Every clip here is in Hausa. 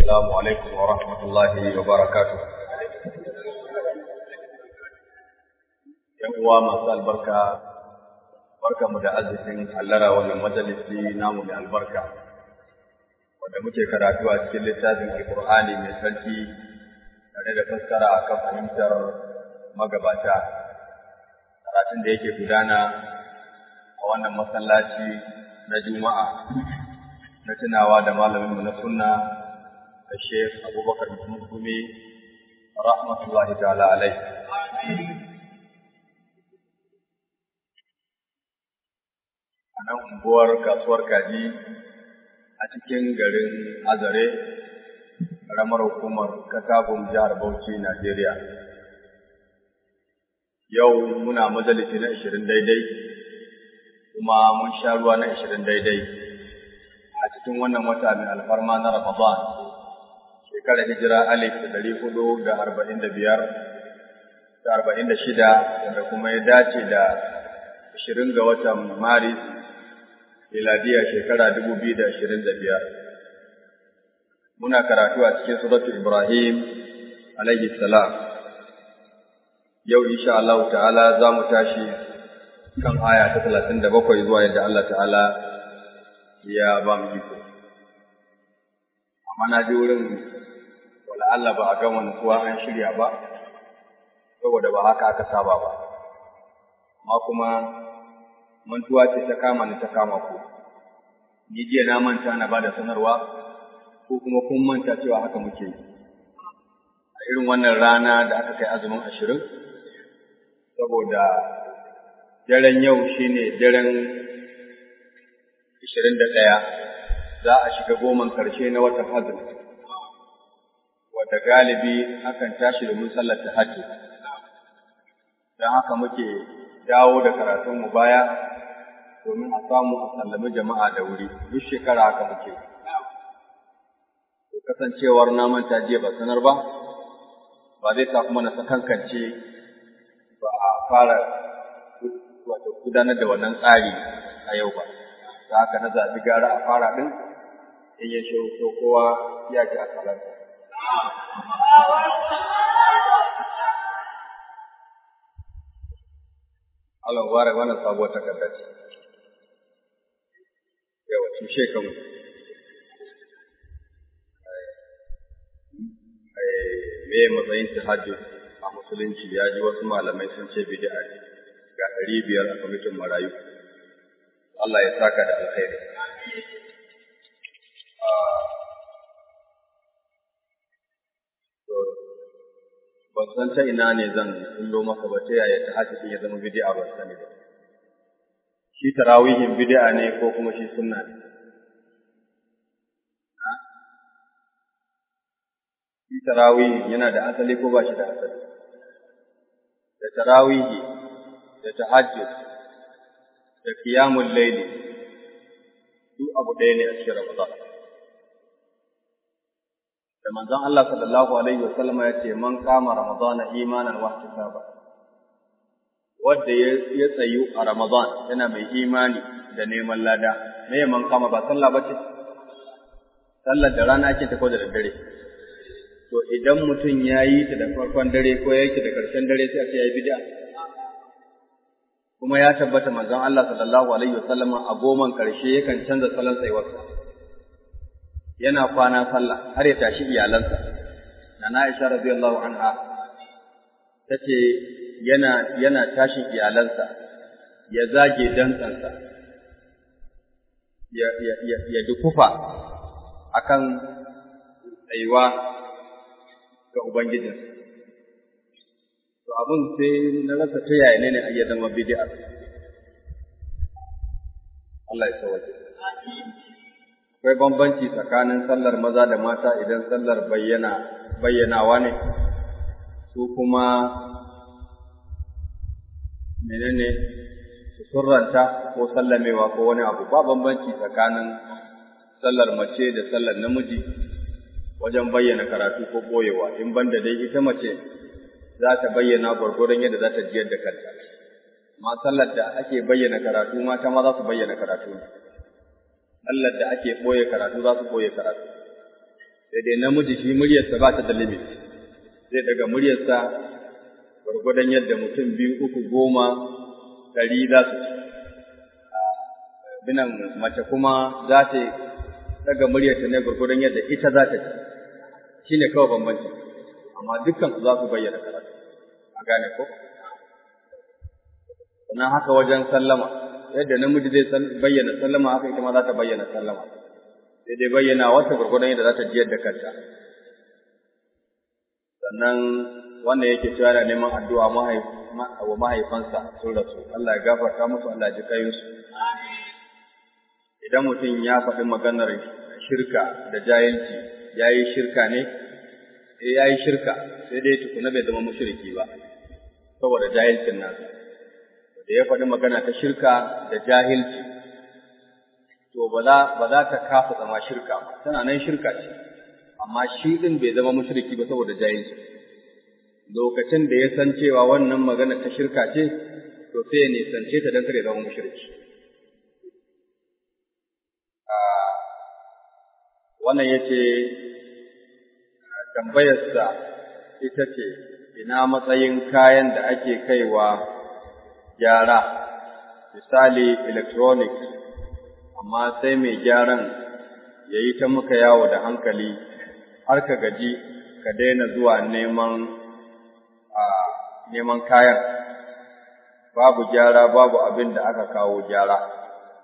السلام عليكم ورحمة الله وبركاته ‘Yan uwa masu albarka, barka mu da arzikin hallara wannan majalisi namu mai albarka, wanda muke karatu a cikin littafin Alƙur'ani mai sarki tare da fassara a kan fahimtar magabata, karatun da yake gudana a wannan masallaci na Juma'a na tunawa da malaminmu na sunna da Sheikh Abubakar Muhammad Gumi rahmatullahi ta'ala alai. A nan unguwar kasuwar kaji a cikin garin Azare, ƙaramar hukumar Katagun jihar Bauchi, Najeriya. Yau muna majalisi na ashirin daidai, kuma mun sha ruwa na ashirin daidai. a cikin wannan wata mai alfarma na Ramadan shekarar hijira alif da ɗari hudu da arba'in da biyar da arba'in da shida wanda kuma ya dace da ashirin ga watan Maris miladiya shekara dubu biyu da ashirin da biyar. Muna karatu a cikin suratu Ibrahim alaihi salam. Yau insha Allah ta'ala za mu tashi kan aya ta talatin da bakwai zuwa yadda Allah ta'ala ya ba mu iko. Amma na ji wurin wala Allah ba a gama nutsuwa an shirya ba, saboda ba haka aka saba ba. Amma kuma mantuwa ce ta kama ni ta kama ku. Ni jiya na manta na ba da sanarwa, ko kuma kun manta cewa haka muke yi. A irin wannan rana da aka kai azumin ashirin, saboda daren yau shine daren ishirin da ɗaya za a shiga goman ƙarshe na watan azumi wadda galibi akan tashi domin sallar tahajjud don haka muke dawo da karatunmu baya domin a samu a sallami jama'a da wuri duk shekara haka muke kasancewar na manta jiya ba sanar ba ba zai sa kuma na sakankance ba a fara wato gudanar da wannan tsari a yau ba da haka na zaɓi gara a fara ɗin in ya shi so kowa ya ji a salanta. Allah ware wannan sabuwar takarda ce. Yawa tushe kan me matsayin tahajjud a musulunci ya ji wasu malamai sun ce bid'a ne ga ɗari biyar a kwamitin marayu. Allah ya saka da alkhairi. Ban san ta ina ne zan kullo maka ba ta yaya ta hajji ya zama bid'a ba sani ba. Shi tarawihin bid'a ne ko kuma shi sunna ne. Shi tarawihi yana da asali ko ba shi da asali. Da tarawihi da tahajjud da kiyamun laili duk abu ɗaya ne a cikin Ramadan. Da manzon Allah sallallahu alaihi wasallam ya ce man kama Ramadan imanan wa ihtisaba. Wanda ya tsayu a Ramadan yana mai imani da neman lada, me man kama ba sallah ba ce? Sallar da rana ake ta ko da daddare. To idan mutum ya yi ta da farkon dare ko ya yi ta da ƙarshen dare sai a ce ya yi bid'a. kuma ya tabbata manzon Allah sallallahu alaihi wasallam a goman karshe yakan canza salon tsayuwarsa yana kwana sallah har ya tashi iyalansa nana Aisha radiyallahu anha tace yana yana tashin iyalansa ya zage dantsansa ya ya ya, ya dukufa akan tsayuwa ga ubangijinsa to abin sai na rasa ta yaya ne ne a iya zama bid'a Allah ya sauke akwai bambanci tsakanin sallar maza da mata idan sallar bayyana bayyanawa ne su kuma menene su surranta ko sallamewa ko wani abu ba bambanci tsakanin sallar mace da sallar namiji wajen bayyana karatu ko boyewa in banda dai ita mace za ta bayyana gwargwadon yadda za ta jiyar da kanta. Ma sallar da ake bayyana karatu mata ma za su bayyana karatu. Sallar da ake ɓoye karatu za su ɓoye karatu. Sai dai namiji shi muryarsa ba ta da limit zai daga muryarsa gwargwadon yadda mutum biyu uku goma ɗari za su ci binan mace kuma za ta daga muryarta ne gwargwadon yadda ita za ta ci shi ne kawai bambanci amma dukkan su za su bayyana karatu a gane ko sannan haka wajen sallama yadda namiji zai bayyana sallama haka ita ma za ta bayyana sallama sai dai bayyana wata gwargwadon yadda za ta jiyar da kanta sannan wannan yake cewa yana neman addu'a wa mahaifansa sun rasu Allah ya gafarta musu Allah ya ji kayinsu idan mutum ya faɗi maganar shirka da jahilci ya yi shirka ne eh ya yi shirka sai dai tukuna bai zama mushriki ba saboda jahilcin nasa da ya faɗi magana ta shirka da jahilci to ba za ba za ta kafa zama shirka ba tana nan shirka ce amma shi din bai zama mushriki ba saboda jahilci lokacin da ya san cewa wannan magana ta shirka ce to sai ya nisance ta don kare zama mushriki wannan yace tambayarsa ita ce ina matsayin kayan da ake kaiwa gyara misali electronics amma sai mai gyaran ya yi ta muka yawo da hankali har ka gaji ka daina zuwa neman a neman kayan babu gyara babu abin da aka kawo gyara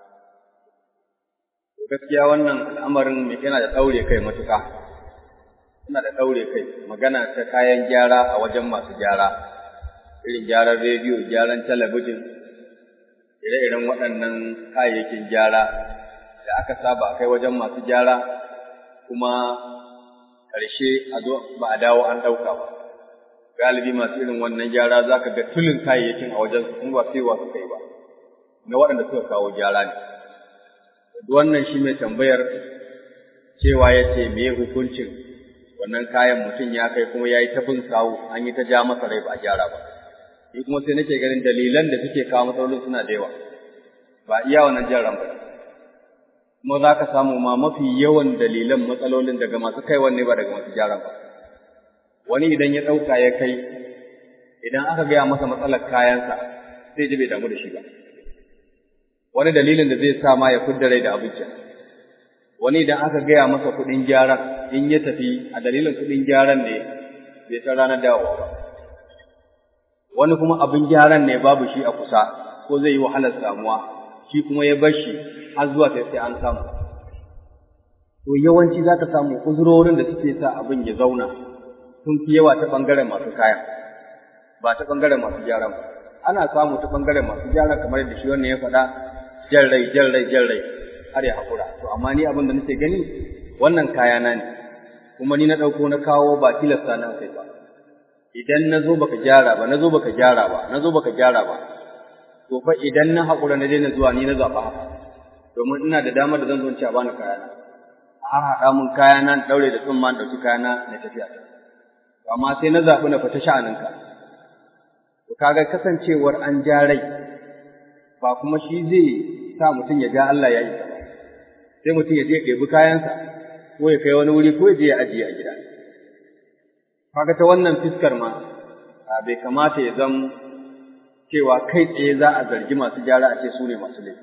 gaskiya wannan al'amarin yana da ɗaure kai matuƙa yana da ɗaure kai magana ta kayan gyara a wajen masu gyara irin gyaran rediyo gyaran talabijin ire-iren waɗannan kayayyakin gyara da aka saba kai wajen masu gyara kuma ƙarshe a zo ba a dawo an ɗauka ba galibi masu irin wannan gyara za ka ga tulin kayayyakin a wajen su ba sai wa suka yi ba na waɗanda suka kawo gyara ne wannan shi mai tambayar cewa ya ce me hukuncin wannan kayan mutum ya kai kuma ya yi ta bin sawu an yi ta ja masa rai ba a gyara ba ni kuma sai nake ganin dalilan da suke kawo matsalolin suna da yawa ba iya wannan jaran ba kuma za ka samu ma mafi yawan dalilan matsalolin daga masu kaiwan ne ba daga masu gyaran ba wani idan ya ɗauka ya kai idan aka gaya masa matsalar kayansa sai ji bai damu da shi ba wani dalilin da zai sa ma ya fidda rai da abinci wani idan aka gaya masa kuɗin gyaran in ya tafi a dalilin kuɗin gyaran ne bai san ranar dawowa ba wani kuma abin gyaran ne babu shi a kusa ko zai yi wahalar samuwa shi kuma ya bar shi har zuwa sai sai an samu to yawanci za ka samu uzurorin da suke sa abin ya zauna sun fi yawa ta ɓangaren masu kaya ba ta ɓangaren masu gyaran ba ana samu ta ɓangaren masu gyara kamar yadda shi wannan ya faɗa jan rai jan rai jan rai har ya haƙura to amma ni abin da nake gani wannan kayana ne kuma ni na ɗauko na kawo ba tilasta na kai ba idan na zo baka gyara ba na zo baka gyara ba na zo baka gyara ba to fa idan na haƙura na daina zuwa ni na zaɓa haka domin ina da damar da zan zo in ci a bani kayana a haɗa mun kayana na ɗaure da tsumma na ɗauki kayana na tafiya amma sai na zaɓi na fita sha'aninka to kaga kasancewar an ja rai ba kuma shi zai sa mutum ya ga Allah ya yi ba sai mutum ya je ya ɗebi kayansa ko ya kai wani wuri ko ya je ya ajiye a gida kaga ta wannan fiskar ma bai kamata ya zam cewa kai tsaye za a zargi masu gyara a ce su ne masu laifi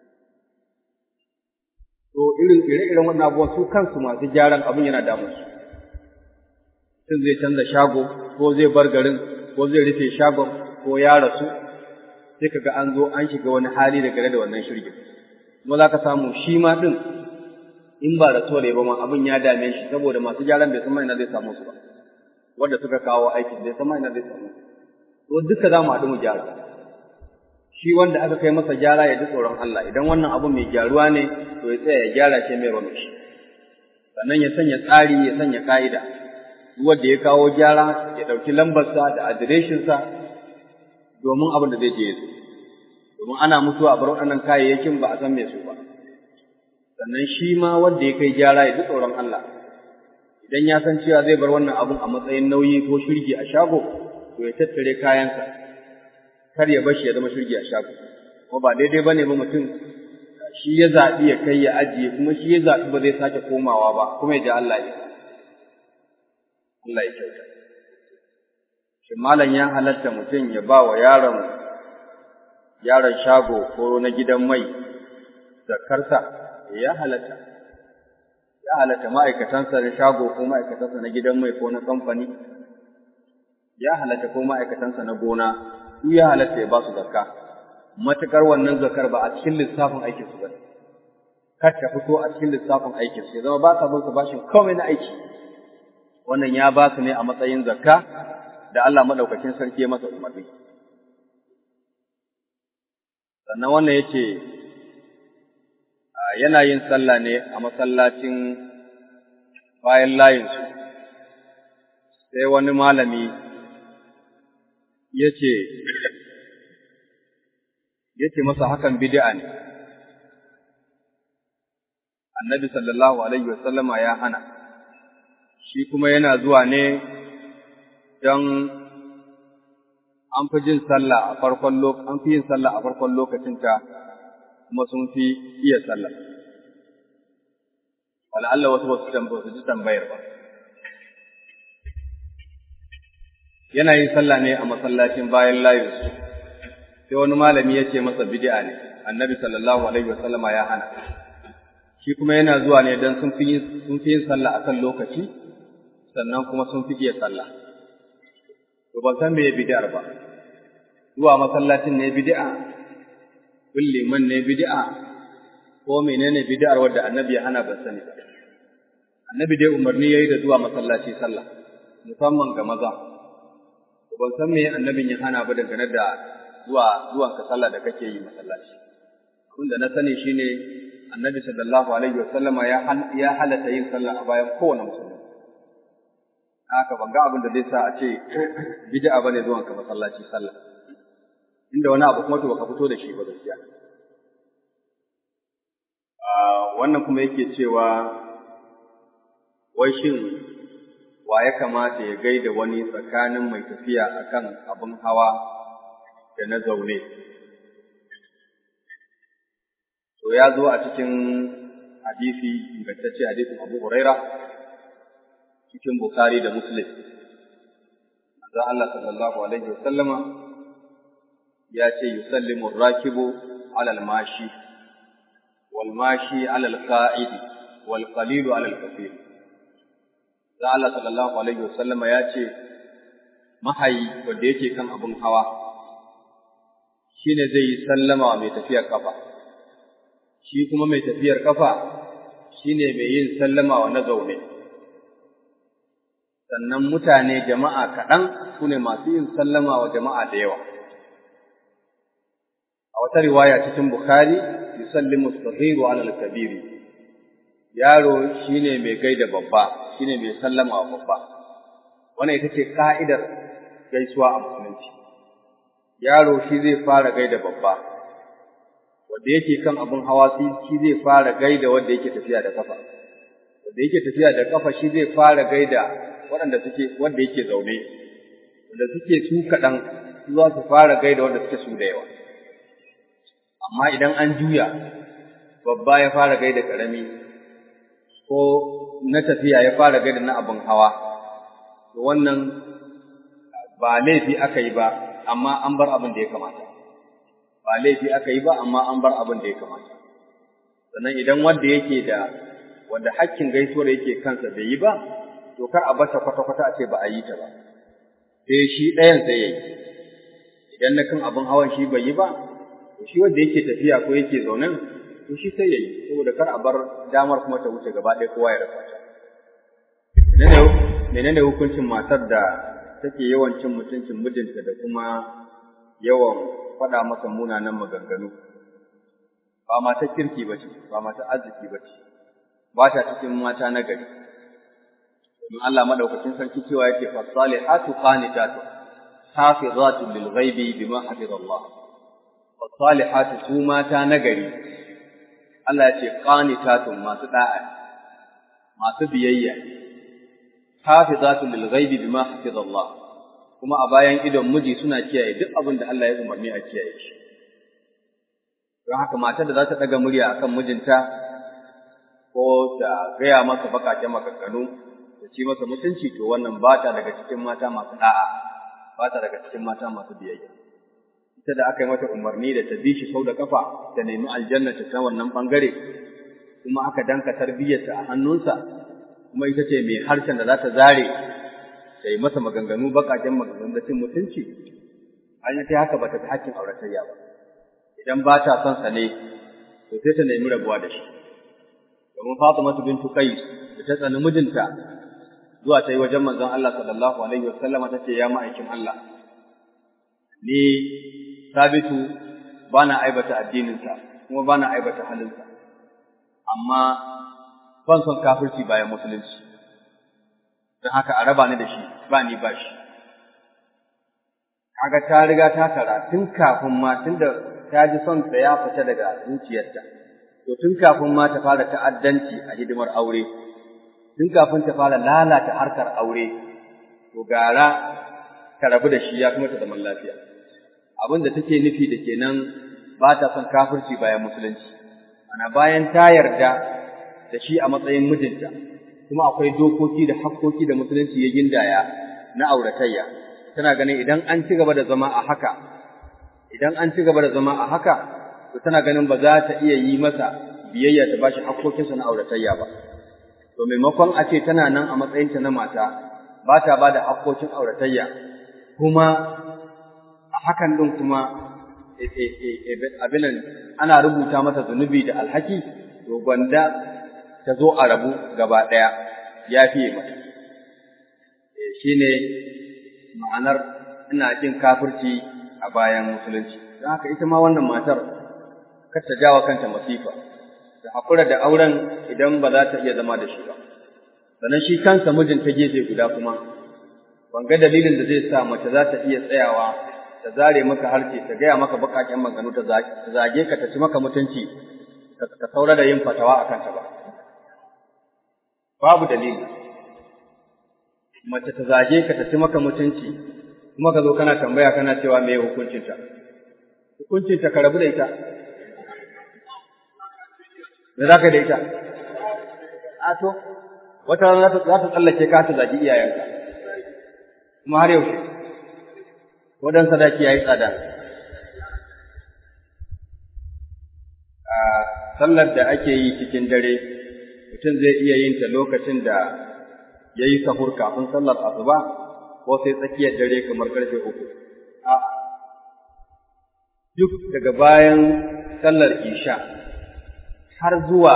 to irin ire-iren wannan abubuwan su kansu masu gyaran abin yana damun su mutum zai canza shago ko zai bar garin ko zai rufe shagon ko ya rasu sai kaga an zo an shiga wani hali da gare da wannan shirgin kuma za ka samu shi ma ɗin in ba da tore ba ma abin ya dame shi saboda masu gyaran bai san ma ina zai samu su ba wanda suka kawo aikin bai san ma ina zai samu to duka za mu haɗu mu gyara shi wanda aka kai masa gyara ya ji tsoron Allah idan wannan abu mai gyaruwa ne to ya tsaya ya gyara shi mai rame shi sannan ya sanya tsari ya sanya ka'ida wanda ya kawo gyara ya ɗauki lambarsa da adireshinsa domin abin da zai je su domin ana mutuwa a bar waɗannan kayayyakin ba a san me su ba sannan shi ma wanda ya kai gyara ya ji tsoron Allah idan ya san cewa zai bar wannan abun a matsayin nauyi ko shirgi a shago to ya tattare kayansa kar ya bashi ya zama shirgi a shago kuma ba daidai bane ba mutum shi ya zaɓi ya kai ya ajiye kuma shi ya zaɓi ba zai sake komawa ba kuma ya ji Allah ya Allah ya kyauta shi malam ya halatta mutum ya ba wa yaron yaron shago ko na gidan mai zakarsa ya halatta ya halatta ma'aikatansa na shago ko ma'aikatansa na gidan mai ko na kamfani ya halatta ko ma'aikatansa na gona su ya halatta ya ba su zakka matukar wannan zakar ba a cikin lissafin aikin su ba kar ta fito a cikin lissafin aikin su ya zama ba sa bin su bashin komai na aiki wannan ya ba su ne a matsayin zakka da Allah madaukakin sarki ya masa umarni sannan wannan yace yana yin sallah ne a masallacin bayan layinsu sai wani malami ya ce ya ce masa hakan bid'a ne annabi sallallahu alaihi wasallama ya hana shi kuma yana zuwa ne don an fi jin sallah a farkon an fi yin sallah a farkon lokacinta kuma sun fi iya sallah wala Allah wasu wasu tambayar su ji tambayar ba yana yin sallah ne a masallacin bayan layinsu sai wani malami ya ce masa bid'a ne annabi sallallahu alaihi wasallama ya hana shi kuma yana zuwa ne don sun fi yin sallah akan lokaci sannan kuma sun fi iya sallah to ban san me bid'ar ba zuwa masallacin ne bid'a bin liman ne bid'a ko menene bid'ar wadda annabi ya hana ban sani ba annabi dai umarni yayi da zuwa masallaci sallah musamman ga maza ban san me annabin ya hana ba dangane da zuwa zuwan ka sallah da kake yi masallaci abinda na sani shine annabi sallallahu alaihi wasallama ya ya halatta yin sallah a bayan kowane musulmi haka ban ga abin da zai sa a ce bid'a bane zuwan ka masallaci sallah inda wani abu kuma to baka fito da shi ba gaskiya wannan kuma yake cewa wai shin wa ya kamata ya gaida wani tsakanin mai tafiya akan abin hawa da na zaune to ya zo a cikin hadisi ingantacce hadisin Abu Huraira cikin Bukhari da Muslim manzo Allah sallallahu alaihi wasallama ya ce yusallimu rakibu ala al-mashi wal mashi ala al-qa'id wal qalilu ala al-kathir da Allah sallallahu alaihi wasallama ya ce mahayi wanda yake kan abun hawa shine zai yi sallama wa mai tafiyar kafa shi kuma mai tafiyar kafa shine mai yin sallama wa na zaune sannan mutane jama'a kaɗan su ne masu yin sallama wa jama'a da yawa a wata riwaya cikin bukhari yusallimu as-saghiru 'ala al-kabiri yaro shine mai gaida babba shine mai sallama wa babba wannan ita ce ka'idar gaisuwa a musulunci yaro shi zai fara gaida babba wanda yake kan abun hawa shi zai fara gaida wanda yake tafiya da kafa wanda yake tafiya da kafa shi zai fara gaida waɗanda suke wanda yake zaune wanda suke su kaɗan su za su fara gaida wanda suke su da yawa amma idan an juya babba ya fara gaida ƙarami ko na tafiya ya fara gaida na abin hawa to wannan ba laifi aka yi ba amma an bar abin da ya kamata ba laifi aka yi ba amma an bar abin da ya kamata sannan idan wanda yake da wanda hakkin gaisuwar yake kansa bai yi ba to kar a bata kwata-kwata a ce ba a yi ta ba sai shi ɗayan sai ya yi idan na kan abin hawan shi bai yi ba to shi wanda yake tafiya ko yake zaunen to shi sai ya yi saboda kar a bar damar kuma ta wuce gaba ɗaya kowa ya rasa ta menene hukuncin matar da take yawan cin mutuncin mijinta da kuma yawan faɗa masa munanan maganganu ba mata kirki ba ce ba mata arziki ba ce ba ta cikin mata na gari in Allah madaukakin sarki cewa yake fasalihatu qanitatu hafizatu lil ghaibi bima hafiz Allah fasalihatu su mata na gari Allah ya ce qanitatu masu da'a masu biyayya hafizatu lil ghaibi bima hafiz Allah kuma a bayan idon miji suna kiyaye duk abin da Allah ya umarni a kiyaye shi don haka matar da za ta ɗaga murya akan mijinta ko ta gaya masa bakaken maganganu ta ci masa mutunci to wannan ba ta daga cikin mata masu da'a ba ta daga cikin mata masu biyayya ita da aka yi mata umarni da ta bi shi sau da kafa ta nemi aljanna ta ta wannan bangare kuma aka danka tarbiyyarta a hannunsa kuma ita ce mai harshen da za ta zare ta yi masa maganganu baƙaƙen maganganu da cin mutunci an yi ta haka ba ta hakkin auratayya ba idan ba ta son sa ne to sai ta nemi rabuwa da shi domin Fatimatu bintu Qais da ta tsani mijinta zuwa ta yi wajen manzon Allah sallallahu alaihi wa sallama ta ce ya ma'aikin Allah ni sabitu bana aibata addininsa kuma bana aibata halinsa amma ban son kafirci bayan musulunci don haka a raba ni da shi ba ni ba shi kaga ta riga ta kara tun kafin ma tun da ta ji son sa ya fita daga zuciyarta to tun kafin ma ta fara ta'addanci a hidimar aure tun kafin ta fara lalata harkar aure to gara ta rabu da shi ya kuma ta zaman lafiya abin da take nufi da kenan ba ta son kafirci bayan musulunci ana bayan ta yarda da shi a matsayin mijinta kuma akwai dokoki da hakkoki da musulunci ya gindaya na auratayya tana ganin idan an ci gaba da zama a haka idan an ci gaba da zama a haka to tana ganin ba za ta iya yi masa biyayya ta bashi hakkokinsa na auratayya ba to maimakon a ce tana nan a matsayinta na mata ba ta ba da hakkokin auratayya kuma a hakan ɗin kuma abinan ana rubuta mata zunubi da alhaki to gwanda ta zo a rabu gaba ɗaya ya fiye mata shi ne ma'anar ina jin kafirci a bayan musulunci don haka ita ma wannan matar kar ta jawa kanta masifa da haƙura da auren idan ba za ta iya zama da shi ba sannan shi kansa mijin ta gefe guda kuma ban ga dalilin da zai sa mace za ta iya tsayawa ta zare maka harshe ta gaya maka baƙaƙen maganganu ta zage ka ta ci maka mutunci ka saura da yin fatawa a kanta ba babu dalili mace ta zage ka ta ci maka mutunci kuma ka zo kana tambaya kana cewa me hukuncinta hukuncinta ka rabu da ita me za ka da ita a to wata rana za ta tsallake ka ta zagi iyayenka kuma har yaushe wadan sadaki yayi tsada a sallar da ake yi cikin dare mutum zai iya yin ta lokacin da ya yi sahur kafin sallar asuba ko sai tsakiyar dare kamar karfe uku a duk daga bayan sallar isha har zuwa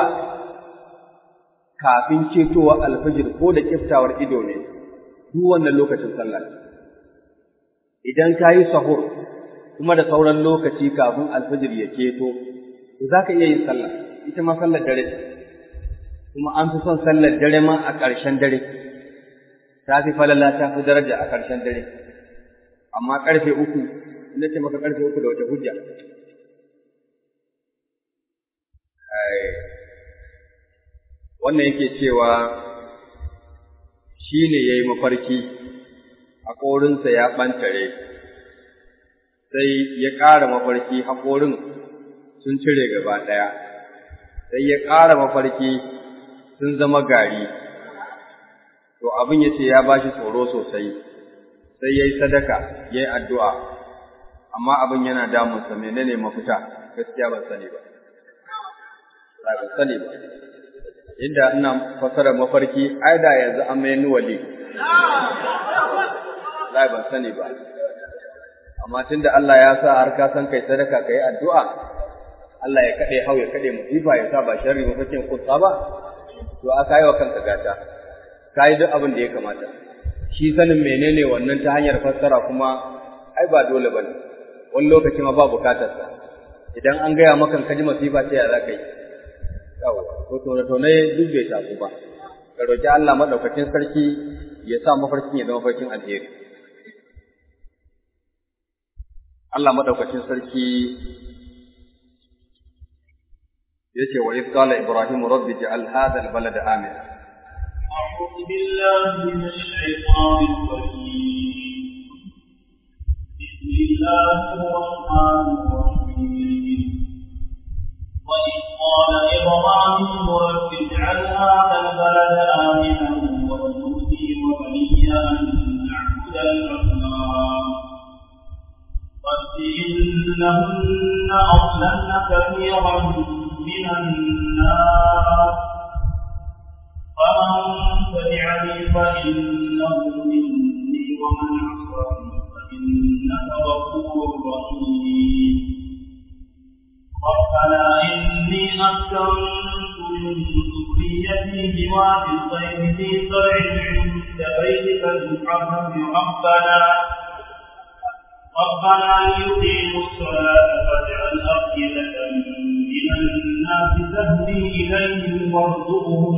kafin cetowa alfajir ko da kiftawar ido ne duk wannan lokacin sallah idan ka yi sahur kuma da sauran lokaci kafin alfajir ya keto to za ka iya yin sallah ita ma sallar dare kuma an fi son sallar dare ma a ƙarshen dare ta fi falala ta fi daraja a ƙarshen dare amma ƙarfe uku ina ce maka ƙarfe uku da wata hujja wannan yake cewa shi ne ya yi mafarki haƙorinsa ya ɓantare sai ya ƙara mafarki haƙorin sun cire gaba ɗaya sai ya ƙara mafarki sun zama gari to abin ya ce ya ba shi tsoro sosai sai ya yi sadaka ya yi addu'a amma abin yana damunsa menene mafita gaskiya ban sani ba ban sani ba inda ina fasara mafarki ai da yanzu an mai wali lai ban sani ba amma tunda Allah ya sa har ka san kai sadaka kai addu'a Allah ya kade hau ya kade musifa ya sa ba sharri mafakin kusa ba to aka yi wa kanka gata ka yi duk abin da ya kamata shi sanin menene wannan ta hanyar fassara kuma ai ba dole ba ne wani lokaci ma ba bukatarsa idan an gaya maka ka ji masifa sai ya za ka yi yawa to tone tone duk bai taso ba ka roki Allah madaukakin sarki ya sa mafarkin ya zama mafarkin alheri Allah madaukakin sarki yace wa idh qala ibrahim rabbi ij'al hadha al-balada amina أعوذ بالله من الشيطان الرجيم بسم الله الرحمن الرحيم وإذ قال إبراهيم رب اجعل هذا البلد آمنا وارزق أن نعبد الأصنام قد إنهن أضللن كثيرا من الناس فمن تبعني فإنه مني ومن عصاني فإنك غفور رحيم ربنا إني أسكنت من ذريتي بواد غير ذي زرع عند بيتك المحرم ربنا ربنا ليقيموا الصلاة فاجعل أفئدة من الناس تهدي إليهم وارزقهم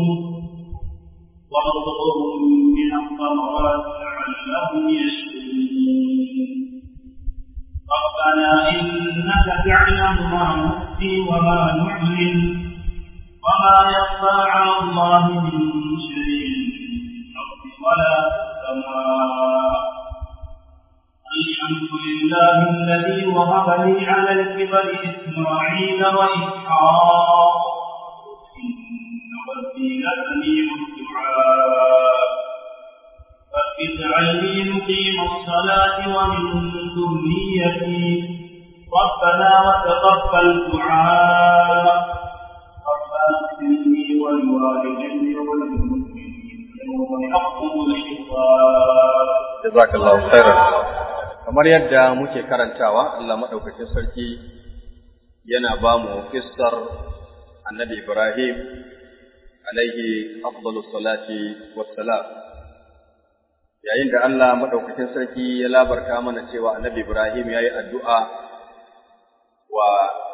وارزقهم من الثمرات لعلهم يشكرون ربنا إنك تعلم ما نخفي وما نعلن وما يخفى على الله من شيء في الأرض ولا في السماء الحمد لله الذي وهب لي على الكبر إسماعيل وإسحاق إن ربي لسميع الدعاء رب اجعلني مقيم الصلاة ومن ذريتي ربنا وتقبل دعاء ربنا اغفر لي ولوالدي وللمسلمين يوم يقوم الحساب jazakallahu khairan kamar yadda muke karantawa Allah madaukakin sarki yana ba mu kissar annabi Ibrahim alaihi afdalu salati wassalam yayin da Allah madaukakin sarki ya labarta mana cewa annabi Ibrahim yayi addu'a wa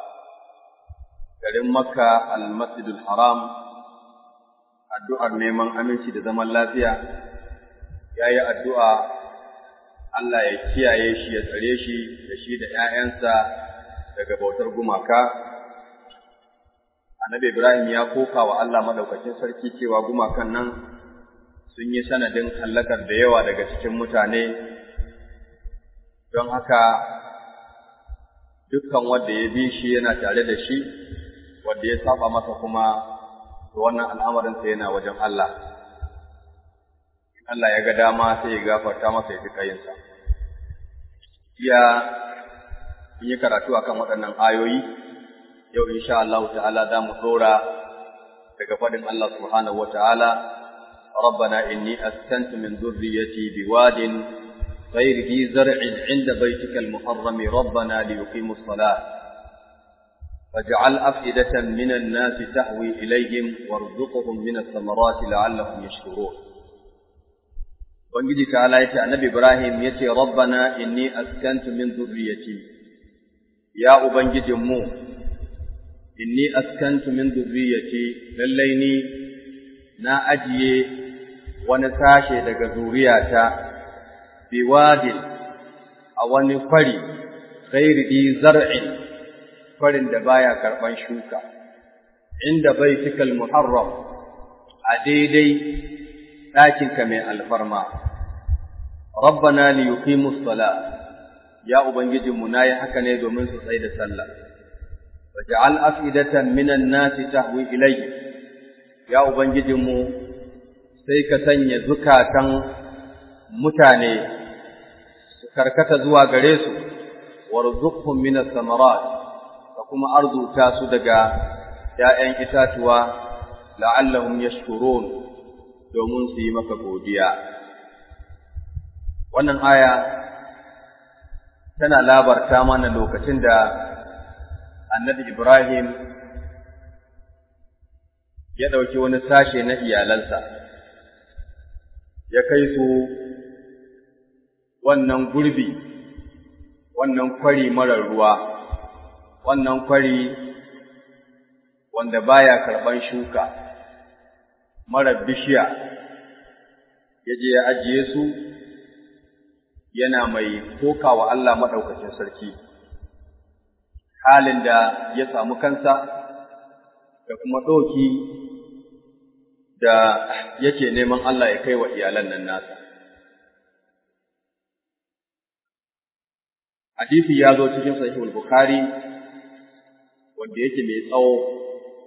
garin Makka al-Masjidul Haram addu'ar neman aminci da zaman lafiya yayi addu'a Allah ya kiyaye shi ya tsare shi da shi da ‘ya'yansa daga bautar gumaka. Annabi Ibrahim ya koka wa Allah madaukakin sarki cewa gumakan nan sun yi sanadin hallakar da yawa daga cikin mutane, don haka dukkan wanda ya bi shi yana tare da shi, wanda ya saba masa kuma to wannan al'amarinsa yana wajen Allah. Allah ya ga dama sai ya gafarta masa ya fi kayinsa. Iya in yi karatu akan waɗannan ayoyi, yau insha Allah ta'ala za mu ɗora daga faɗin Allah subhanahu wa ta'ala, ربنا إني أسكنت من ذريتي بواد غير ذي زرع عند بيتك المحرم ربنا ليقيموا الصلاة فاجعل أفئدة من الناس تهوي إليهم وارزقهم من الثمرات لعلهم يشكرون Ubangiji ta ya ce annabi Ibrahim ya ce, Rabbana inni askantu min zurriyati, ya Ubangijinmu, inni askantu min zurriyati, lallai ni na ajiye wani sashe daga zuriyata, biwadin a wani kwari, ghairi zar'in, kwarin da baya karɓan shuka, inda bai cikal muharram a daidai ɗakinka mai alfarma. Rabbana li yuqimus sala ya ubangijinmu nayi haka ne domin su tsai da sallah. Waj'al afidatan minan nasi tahwi ilayhi ya ubangijinmu sai ka sanya zukatan mutane su karkata zuwa gare su warzuqhum minas samarat ka kuma arzuta su daga ‘ya'yan itatuwa la'allahum yashkurun domin su yi maka godiya. Wannan aya tana labarta mana lokacin da annabi Ibrahim ya ɗauki wani sashe na iyalansa, ya kai su wannan gurbi, wannan kwari marar ruwa, wannan kwari wanda baya karɓan shuka, marar bishiya, ya je ya ajiye su yana mai koka wa Allah maɗaukacin sarki, halin da ya samu kansa da kuma ɗoki da yake neman Allah ya kai wa iyalan nan nasa. Hadisi ya zo cikin sahihul Bukhari wanda yake mai tsawo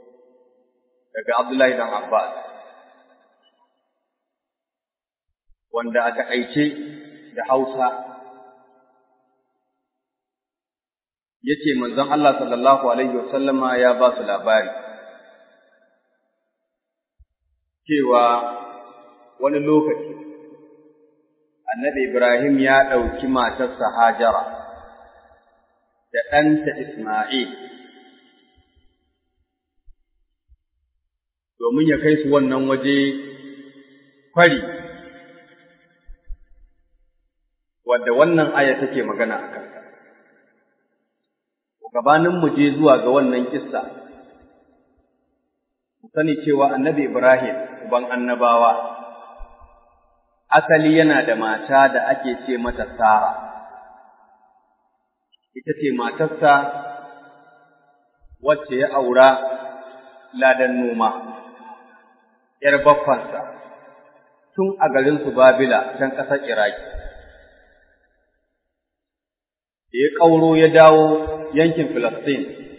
daga Abdullahi dan Abbas. wanda a taƙaice da Hausa yace manzon Allah sallallahu alaihi wasallama ya ba su labari cewa wani lokaci annabi Ibrahim ya ɗauki matarsa Hajara da ɗanta Isma'il domin ya kai su wannan waje kwari wadda wannan aya take magana a kansa. Gabanin mu je zuwa ga wannan kissa, mu sani cewa annabi Ibrahim, uban annabawa, asali yana da mata da ake ce mata Sara, ita ce matarsa wacce ya aura ladan noma, ’yar baffansa, tun a garinsu Babila can ƙasar Iraki. da ya ƙauro ya dawo yankin Filistin.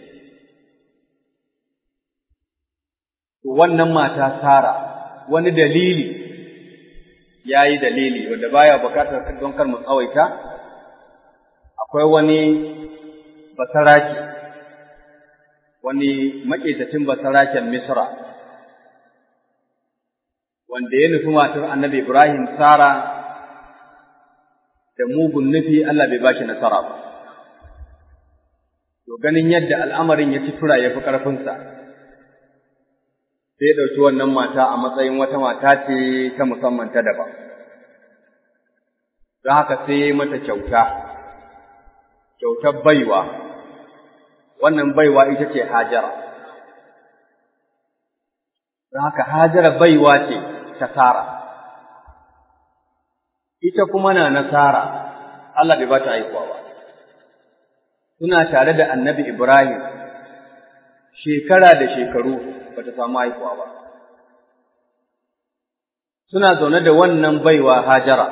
Wannan mata Sara wani dalili ya yi dalili wanda baya bukatar don kar mu tsawaita, akwai wani basarake, wani maƙetacin basaraken Misra, wanda ya nufi matar annabi Ibrahim Sara da mugun nufi Allah bai ba shi nasara ba. to ganin yadda al'amarin ya ci tura ya fi ƙarfinsa, sai ɗauki wannan mata a matsayin wata mata ce ta musamman ta daban. Don haka sai ya yi mata kyauta, kyautar baiwa, wannan baiwa ita ce Hajara. Don haka Hajara baiwa ce ta Sara. Ita kuma na nasara, Allah bai ba ta haihuwa ba. suna tare da annabi Ibrahim shekara da shekaru ba ta samu haihuwa ba. Suna zaune da wannan baiwa Hajara.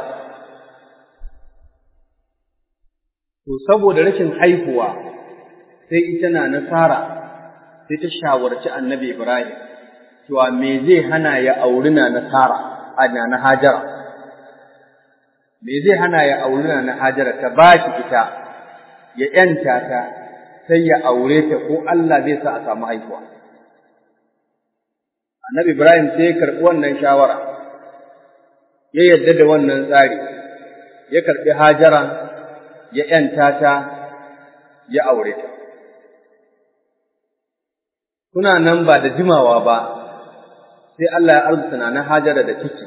To, saboda rashin haihuwa sai ita na nasara sai ta shawarci annabi Ibrahim, cewa me zai hana ya auri na nasara a na Hajara. Me zai hana ya auri na Hajara ta ba shi ita. ya ‘yanta ta sai ya aure ta ko Allah zai sa a samu haihuwa. Annabi Ibrahim sai ya karɓi wannan shawara, ya yarda da wannan tsari, ya karɓi hajara, ya ‘yanta ta, ya aure ta. Kuna nan ba da jimawa ba, sai Allah ya arzuta na hajara da ciki.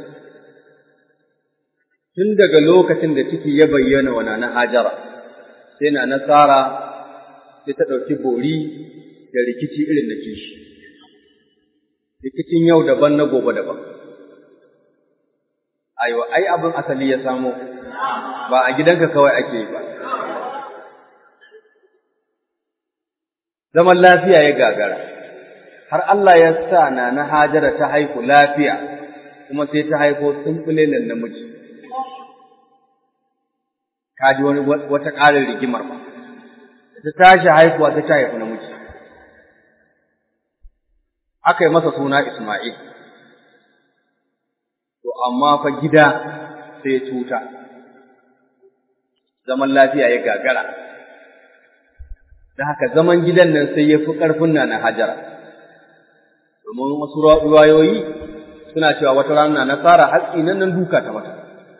Tun daga lokacin da ciki ya bayyana wa na hajara. sai na nasara sai ta ɗauki bori da rikici irin da kishi. Rikicin yau daban na gobe daban. Aiwa, ai abin asali ya samo, ba a gidanka kawai ake yi ba. Zaman lafiya ya gagara, har Allah ya sa na na hajara ta haihu lafiya, kuma sai ta haifo tsumpulelen namiji. ka ji wani wata ƙarin rigimar ba, ta tashi haifuwa ta haifi namiji. Aka yi masa suna Ismail, to amma fa gida sai ya cuta, zaman lafiya ya gagara, da haka zaman gidan nan sai ya fi ƙarfin na na hajara, domin wasu ruwayoyi suna cewa wata rana nasara hatsi nan nan duka ta mata.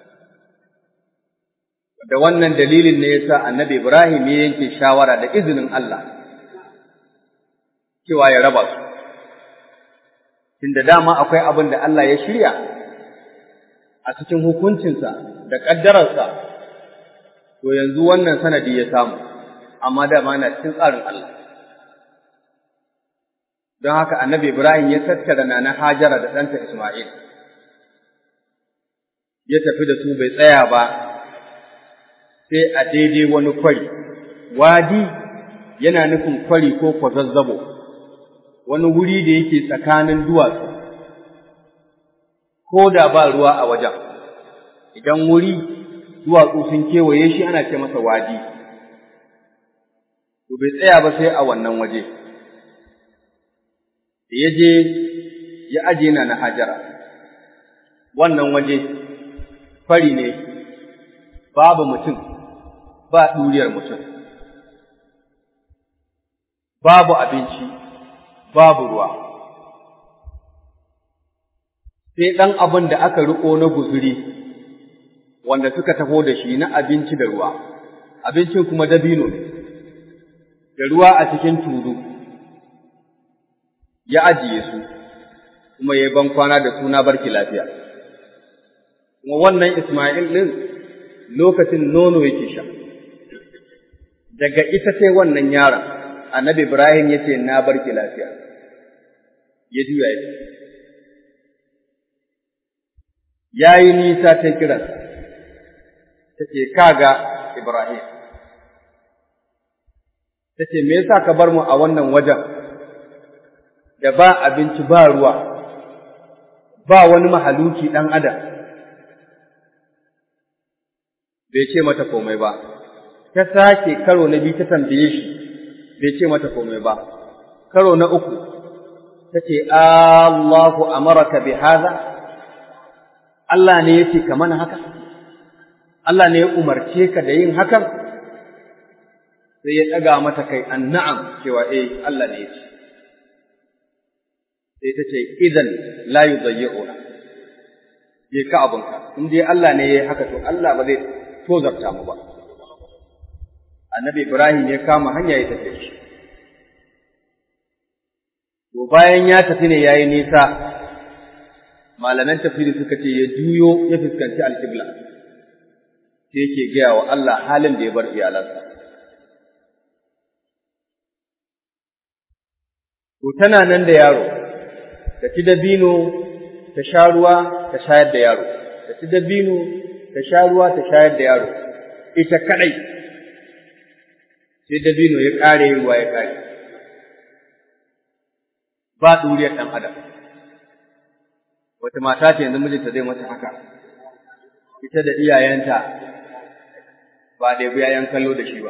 da wannan dalilin ne yasa annabi Ibrahim ya yanke shawara da izinin Allah cewa ya raba su tunda dama akwai abin da Allah ya shirya a cikin hukuncinsa da ƙaddararsa to yanzu wannan sanadi ya samu amma dama na cikin tsarin Allah don haka annabi Ibrahim ya tattara nana Hajara da ɗanta Ismail ya tafi da su bai tsaya ba sai a daidai wani kwari, wadi yana nufin kwari ko kwazazzabo, wani wuri da yake tsakanin duwatsu, ko da ba ruwa a wajen, idan wuri duwatsu sun kewaye shi ana ce masa wadi, to bai tsaya ba sai a wannan waje, da ya je ya aje na na hajara, wannan waje fari ne babu mutum ba ɗuriyar mutum babu abinci babu ruwa sai ɗan abin da aka riƙo na guzuri wanda suka taho da shi na abinci da ruwa abincin kuma dabino ne da ruwa a cikin tulu ya ajiye su kuma ya yi ban kwana da suna barki lafiya kuma wannan Ismail ɗin lokacin nono yake sha daga ita sai wannan yaron annabi Ibrahim ya ce na barki lafiya ya juya ya ya yi nisa ta kiran ta ce kaga Ibrahim ta ce me yasa ka bar mu a wannan wajen da ba abinci ba ruwa ba wani mahaluki ɗan adam bai ce mata komai ba ta sake karo na biyu ta tambaye shi bai ce mata komai ba karo na uku ta ce Allahu amaraka bi haza Allah ne yace ka mana haka Allah ne ya umarce ka da yin hakan sai ya ɗaga mata kai anna'am cewa eh Allah ne yace sai ta ce idan la yudayyi'una je ka abunka in dai Allah ne yayi haka to Allah ba zai tozarta mu ba annabi Ibrahim ya kama hanya ya tafi shi to bayan ya tafi ne yayi nisa malaman tafsiri suka ce ya juyo ya fuskanci alƙibla sai yake gaya wa Allah halin da ya bar iyalansa to tana nan da yaro ta ci dabino ta sha ruwa ta shayar da yaro ta ci dabino ta sha ruwa ta shayar da yaro ita kadai sai dabino ya kare ruwa ya kare ba duriyar dan adam wata mata ce yanzu mijinta zai mata haka ita da iyayenta ba da yayan kallo da shi ba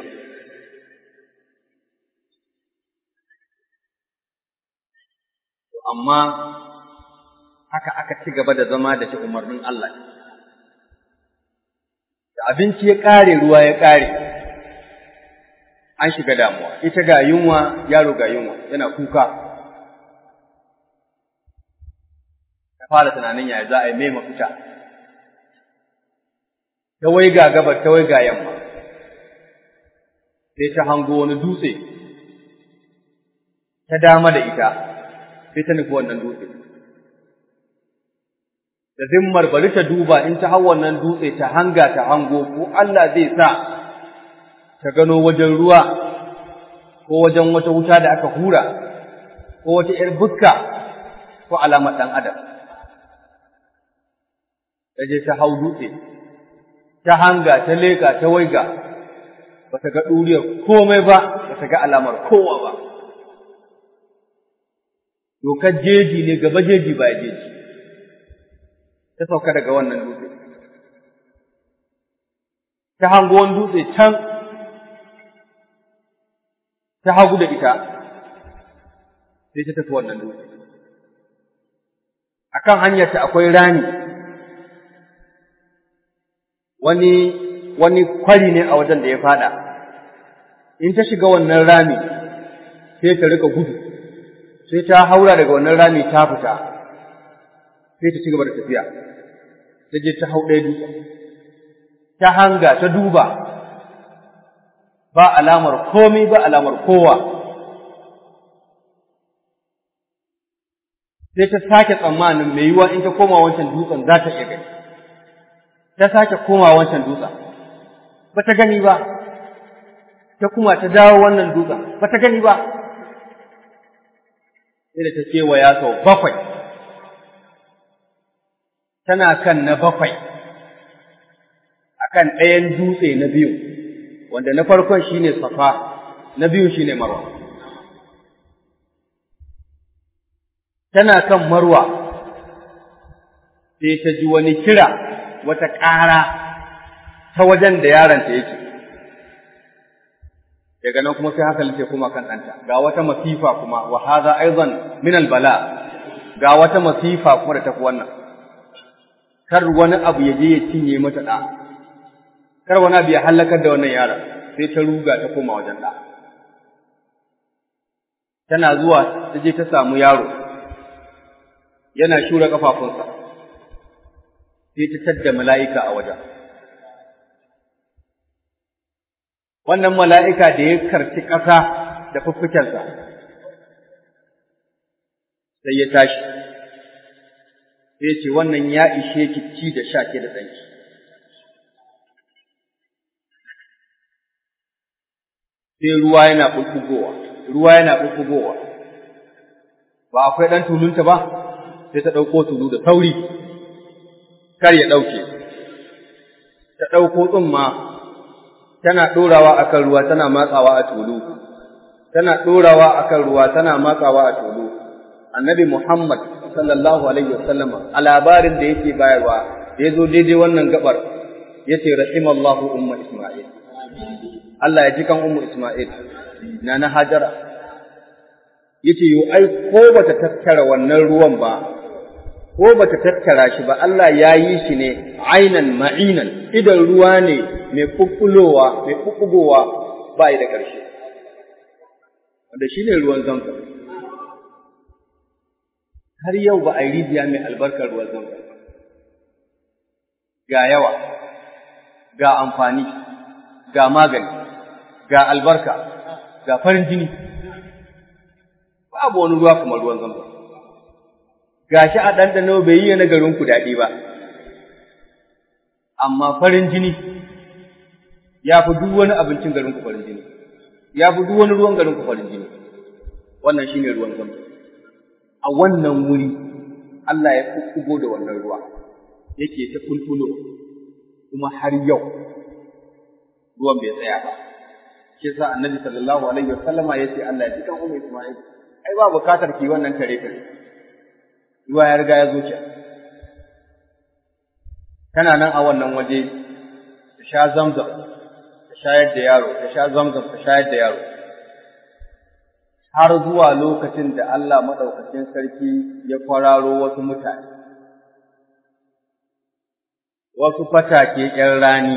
amma haka aka ci gaba da zama da shi umarnin Allah. Da abinci ya ƙare ruwa ya ƙare, an shiga damuwa, ita ga yunwa, yaro ga yunwa, yana kuka. Ta fara tunanin yaya za a yi mai mafita. Ta wai ga gabar, ta wai ga yamma. Sai ta hango wani dutse, ta dama da ita, sai ta nufi wannan dutse. Da zimmar bari ta duba in ta hau wannan dutse ta hanga ta hango ko Allah zai sa ta gano wajen ruwa ko wajen wata wuta da aka hura ko wata ‘yar bukka ko alamar ɗan adam. Ta je ta hau dutse, ta hanga, ta leka, ta waiga, ba ta ga ɗuriyar komai ba, ba ta ga alamar kowa ba. dokar jeji ne gaba jeji ba jeji ta sauka daga wannan dutse ta hango wani dutse can ta hagu da ita sai ta tafi wannan dutse akan hanyarta akwai rani wani wani kwari ne a wajen da ya fada in ta shiga wannan rami sai ta rika gudu sai ta haura daga wannan rami ta fita sai ta ci gaba da tafiya ta je ta hau ɗaya dutsen ta hanga ta duba ba alamar komai ba alamar kowa sai ta sake tsammanin mai yiwuwa in ta koma wancan dutsen za ta iya gani ta sake koma wancan dutsen ba ta gani ba ta kuma ta dawo wannan dutsen ba ta gani ba sai da ta kewaya sau bakwai tana kan na bakwai akan ɗayan dutse na biyu wanda na farkon shine safa na biyu shine marwa tana kan marwa sai ta ji wani kira wata ƙara ta wajen da yaronta yake daga nan kuma sai hankali sai kuma kan ɗanta ga wata masifa kuma wa hadha aidan min bala ga wata masifa kuma da tafi wannan kar wani abu ya je ya cinye mata ɗa kar wani abu ya hallakar da wannan yaron sai ta ruga ta koma wajen ɗa tana zuwa ta je ta samu yaro yana shura ƙafafunsa sai ta tadda mala'ika a wajen wannan mala'ika da ya karci ƙasa da fuffukensa sai ya tashi sai ce wannan ya ishe ki ci da sha ke da ɗanki. Sai ruwa yana ɓuɓɓugowa, ruwa yana ɓuɓɓugowa, ba akwai ɗan tulunta ba, sai ta ɗauko tulu da sauri, kar ya ɗauke. Ta ɗauko tsumma, tana ɗorawa a kan ruwa tana matsawa a tulu, tana ɗorawa a kan ruwa tana matsawa a tulu. Annabi Muhammad sallallahu alaihi wasallam a labarin da yake bayarwa da ya zo daidai wannan gabar ya ce rahimallahu umma Isma'il. Allah ya ji kan ummu Isma'il na na Hajara. Ya ce yo ai ko bata tattara wannan ruwan ba ko bata tattara shi ba Allah ya yi shi ne ainan ma'inan idan ruwa ne mai kukkulowa mai kukkugowa ba da ƙarshe. Wanda shi ne ruwan zamzam. har yau ba a yi rijiya mai albarkar ruwan zamzam ga yawa ga amfani ga magani ga albarka ga farin jini babu wani ruwa kamar ruwan zamzam ga shi a ɗanɗano bai yi na garin ku daɗi ba amma farin jini ya fi duk wani abincin garin ku farin jini ya fi duk wani ruwan garin ku farin jini wannan shine ruwan zamzam a wannan wuri Allah ya kukkugo da wannan ruwa yake ta kulkulo kuma har yau ruwan bai tsaya ba shi yasa annabi sallallahu alaihi wasallama yace Allah ya ji kan ummu Isma'il ai ba bukatar ki wannan kare kare ruwa ya riga ya zo ki kana nan a wannan waje ta sha zamzam ta shayar da yaro ta sha zamzam ta shayar da yaro har zuwa lokacin da Allah maɗaukacin sarki ya kwararo wasu mutane, wasu fatake ’yan rani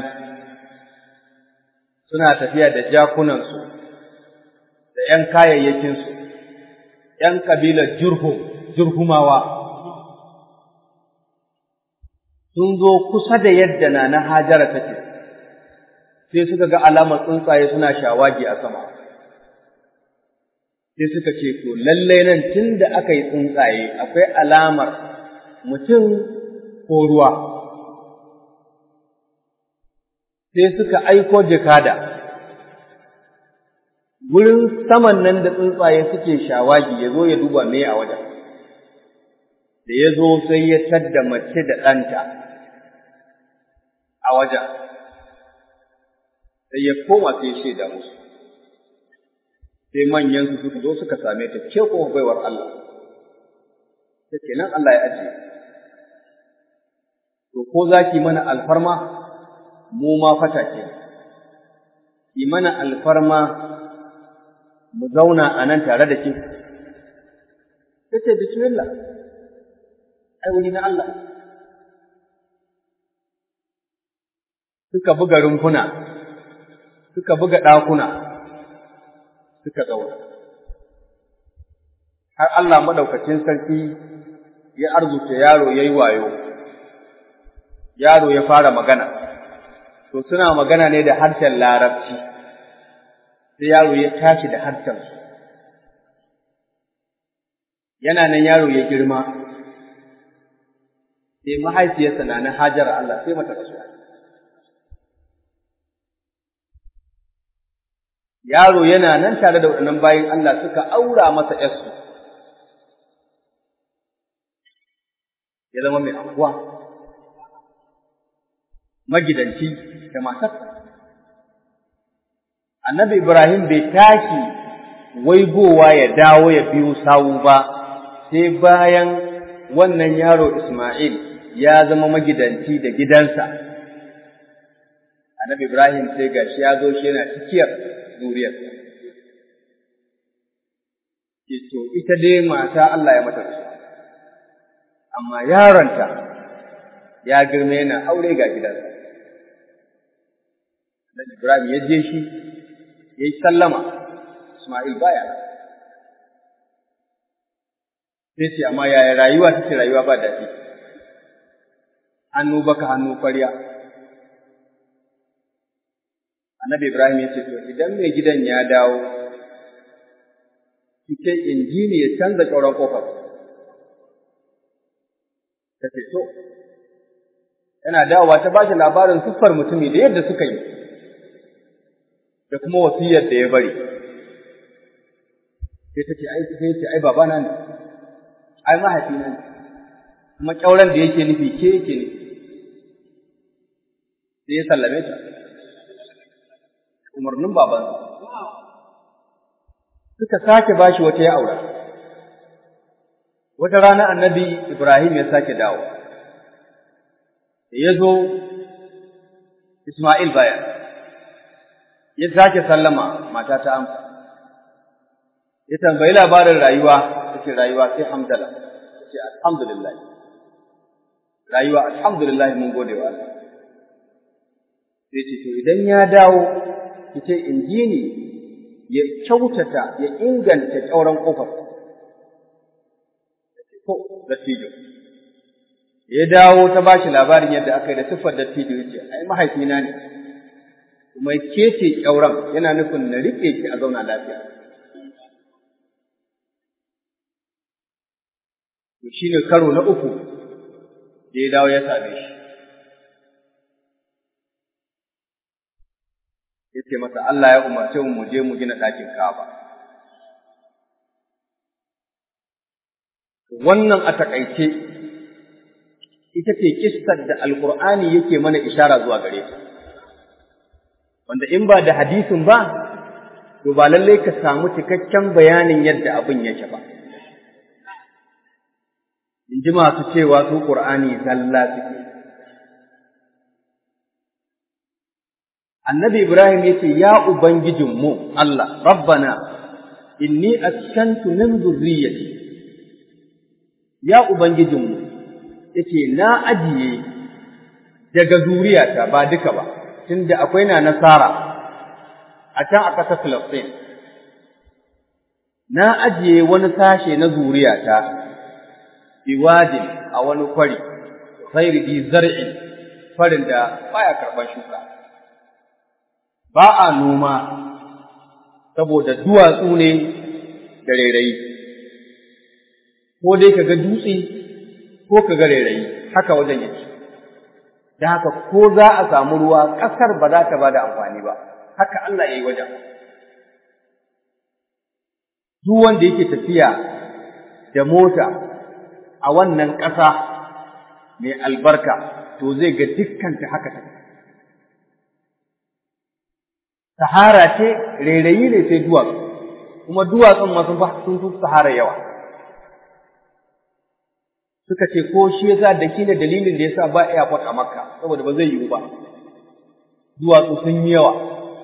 suna tafiya da jakunansu da ’yan kayayyakinsu, ’yan kabilar jurhum, jurhumawa, sun zo kusa da yadda na na hajara take, sai suka ga alamar tsuntsaye suna shawagi a sama. sai suka ce to lallai nan tun da aka yi tsuntsaye akwai alamar mutum ko ruwa sai suka aiko jikada wurin saman nan da tsuntsaye suke shawagi ya zo ya duba me a wajen da ya zo sai ya tadda mace da ɗanta a wajen sai ya koma sai ya shaida musu sai manyan su suka zo suka same ta ke ko baiwar Allah ta kenan Allah ya ajiye to ko za ki mana alfarma mu ma fata ke ki mana alfarma mu zauna a nan tare da ke ta ce bismillah ai wuri na Allah suka buga rumfuna suka buga ɗakuna suka zauna. Har Allah maɗaukacin sarki ya arzuta yaro ya yi wayo, yaro ya fara magana, to suna magana ne da harshen larabci, sai yaro ya tashi da harshensu. Yana nan yaro ya girma, sai mahaifiyarsa na na hajar Allah sai mata rasuwa. yaro yana nan tare da waɗannan bayin Allah suka aura masa ‘yarsu, ya zama mai anguwa, magidanci da matarsa. Annabi Ibrahim bai tashi waigowa ya dawo ya biyo sawu ba, sai bayan wannan yaro Ismail ya zama magidanci da gidansa. Annabi Ibrahim sai gashi ya zo shi yana cikiyar zuriyarsa. To, ita dai mata Allah ya mata rasu, amma yaronta ya girma yana aure ga gidansa Annabi Ibrahim ya je shi ya yi sallama Ismail baya sai ce amma yaya rayuwa take rayuwa ba daɗi hannu baka hannu kwarya Annabi Ibrahim ya ce to idan mai gidan ya dawo kike injini ya canza ƙauran ƙofar ta ce to yana dawowa ta ba shi labarin siffar mutumi da yadda suka yi da kuma wasiyar da ya bari sai ta ce ai sai ce ai babana ne ai mahaifina ne kuma ƙyauren da yake nufi ke yake ne sai ya sallame ta umarnin babansa suka sake bashi wata ya aura wata rana annabi Ibrahim ya sake dawo da ya zo Ismail baya ya sake sallama mata ta amsa ya tambayi labarin rayuwa take rayuwa sai hamdala ce alhamdulillah rayuwa alhamdulillah mun gode wa Allah sai ce to idan ya dawo kice injini ya kyautata ya inganta ƙauren ƙofar to dattijo ya dawo ta bashi labarin yadda aka yi da siffar dattijo ya ce ai mahaifina ne kuma ke ce ƙyauren yana nufin na riƙe ki a zauna lafiya to shine karo na uku da ya dawo ya same shi ya ce masa Allah ya umarce mu mu je mu gina ɗakin Ka'aba. Wannan a taƙaice ita ce kissar da Alƙur'ani yake mana ishara zuwa gare ta. Wanda in ba da hadisin ba, to ba lallai ka samu cikakken bayanin yadda abin yake ba. In ji masu cewa su Ƙur'ani zalla suke. annabi Ibrahim ya ce, Ya Ubangijinmu, Allah, Rabbana, inni askantu min zurriyyati Ya Ubangijinmu, ya ce, Na ajiye daga zuriyata ba duka ba, tunda akwai na nasara a can a ƙasar Filistin. Na ajiye wani sashe na zuriyata, biwadin a wani kwari, ghairi di zar'in, farin da baya karɓar shuka. ba a noma saboda duwatsu ne da rairayi, ko dai ka ga dutse ko ka ga rairayi, haka wajen yake. Da haka ko za a samu ruwa ƙasar ba za ta ba da amfani ba, haka Allah ya yi wajen. Duk wanda yake tafiya da mota a wannan ƙasa mai albarka, to zai ga dukkanta haka take. sahara ce rairayi ne sai duwatsu kuma duwatsun ma sun fi sahara yawa suka ce ko shi yasa da shi ne dalilin da yasa ba airport a makka saboda ba zai yiwu ba duwatsu sun yi yawa